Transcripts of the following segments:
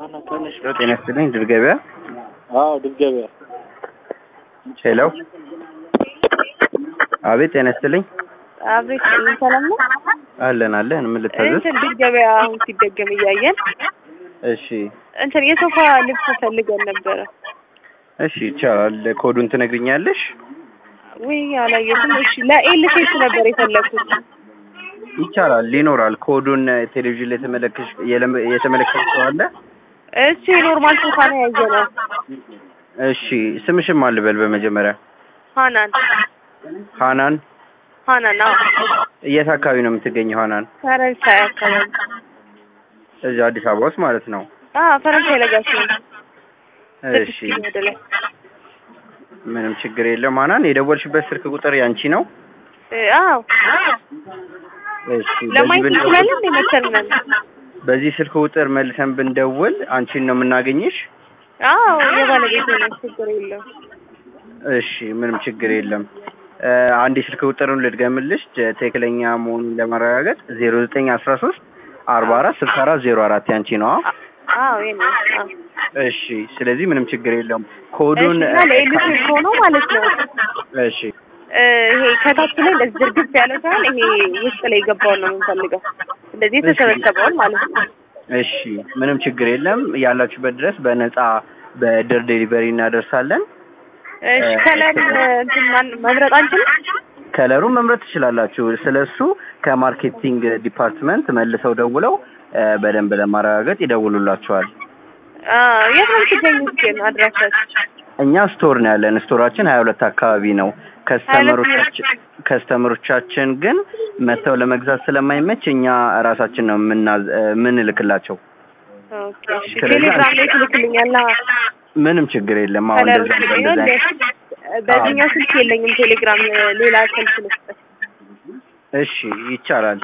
ጤና ይስጥልኝ ድል ገበያ አዎ ድል ገበያ ሄሎ አቤት ጤና ይስጥልኝ አቤት ሰላም ነው። አለን አለን ምን ልታዘዝ እንትን ድል ገበያ አሁን ሲደገም እያየን እሺ እንትን የሶፋ ልብስ ፈልገን ነበረ። እሺ ይቻላል ኮዱን ትነግሪኛለሽ ውይ አላየሁትም። እሺ ለኤል ሴት ነበር የፈለግኩት። ይቻላል ይኖራል ኮዱን ቴሌቪዥን ላይ የተመለከሽ የለም- የተመለከትሽው አለ እሱ የኖርማል ሶፋ ነው ያየነው። እሺ ስምሽም አልበል በመጀመሪያ ሀናን ሃናን ሀናን አዎ የት አካባቢ ነው የምትገኘው ሃናን ፈረንሳይ አካባቢ እዚህ አዲስ አበባ ውስጥ ማለት ነው አዎ ፈረንሳይ ለጋሲዮን እሺ ስድስት ወደ ላይ ምንም ችግር የለም ሃናን የደወልሽበት ስልክ ቁጥር ያንቺ ነው እ፣ አዎ እሺ በዚህ ለማየት ብን- እንችላለን እንደ መሰልነን በዚህ ስልክ ቁጥር መልሰን ብንደውል አንቺን ነው የምናገኝሽ አዎ የባለቤት ነው ችግር የለም እሺ ምንም ችግር የለም እ፣ አንድ የስልክ ቁጥሩን ልድገምልሽ ጀ- ትክክለኛ መሆኑን ለማረጋገጥ ዜሮ ዘጠኝ አስራ ሶስት አርባ አራት ስልሳ አራት ዜሮ አራት ያንቺ ነው አ- አዎ የኔ አዎ እሺ ስለዚህ ምንም ችግር የለውም ኮዱን እሺ እና ለኤል ሴት ሆኖ ማለት ነው እሺ እ፣ ይሄ ከታች ላይ እንደዚህ ዝርግፍ ያለ ሳይሆን ይሄ ውስጥ ላይ የገባውን ነው የምንፈልገው። እንደዚህ የተሰበሰበውን ማለት ነው። እሺ ምንም ችግር የለም ያላችሁበት ድረስ በነፃ በድር ዴሊቨሪ እናደርሳለን እሺ ከለር እንትን ማን መምረጥ አንችልም? ከለሩን መምረጥ ትችላላችሁ ስለሱ ከማርኬቲንግ ዲፓርትመንት መልሰው ደውለው እ፣ በደንብ ለማረጋገጥ ይደውሉላችኋል አዎ የት ነው የምትገኙት ግን አድራሻችሁ? እኛ ስቶር ነው ያለን ስቶራችን ሀያ ሁለት አካባቢ ነው ከስተመሮቻችን ከስተመሮቻችን ግን መጥተው ለመግዛት ስለማይመች እኛ ራሳችን ነው የምናዝ- እ፣ የምንልክላቸው ኦኬ እሺ ስለዚህ ቴሌግራም ላይ ትልክልኛላ ምንም ችግር የለም አሁን ከለሩ እንደዛ ሲሆን እንደዛ በዚህኛው ስልክ የለኝም ቴሌግራም ሌላ ስልክ ልስጥ እሺ ይቻላል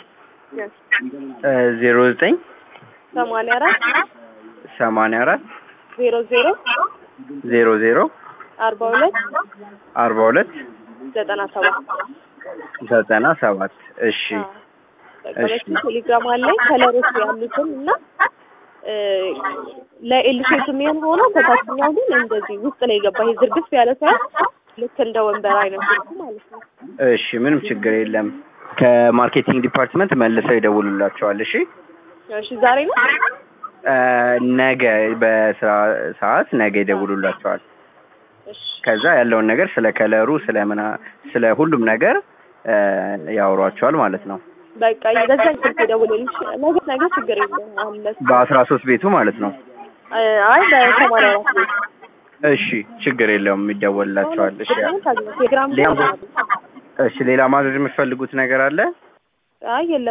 ዜሮ ዘጠኝ ሰማንያ አራት ሰማንያ አራት ዜሮ ዜሮ ዜሮ ዜሮ አርባ ሁለት አርባ ሁለት ዘጠና ሰባት ዘጠና ሰባት እሺ በቃ ቴሌግራም አለኝ ከለሮች ያሉትን እና እ፣ ለኤልሼት የሚሆን ሆኖ ከታችኛው ግን እንደዚህ ውስጥ ላይ የገባ ይሄ ዝርግፍ ያለ ሳይሆን ልክ እንደ ወንበር አይነት ስልኩ ማለት ነው። እሺ ምንም ችግር የለም ከማርኬቲንግ ዲፓርትመንት መልሰው ይደውሉላቸዋል እሺ እሺ ዛሬ ነው እ፣ ነገ በስራ ሰዓት ነገ ይደውሉላቸዋል እሺ ከዛ ያለውን ነገር ስለ ከለሩ ስለ ምና ስለ ሁሉም ነገር እ፣ ያወሯቸዋል ማለት ነው በቃ በዛኝ ስልክ የደውልልሽ ነገ ነገ ችግር የለም አለ በአስራ ሶስት ቤቱ ማለት ነው አይ በሰማንያ አራት ቤት እሺ ችግር የለውም ይደወልላቸዋል እሺ ቴሌግራም ሌላ እሺ ሌላ ማድረግ የምትፈልጉት ነገር አለ አይ የለም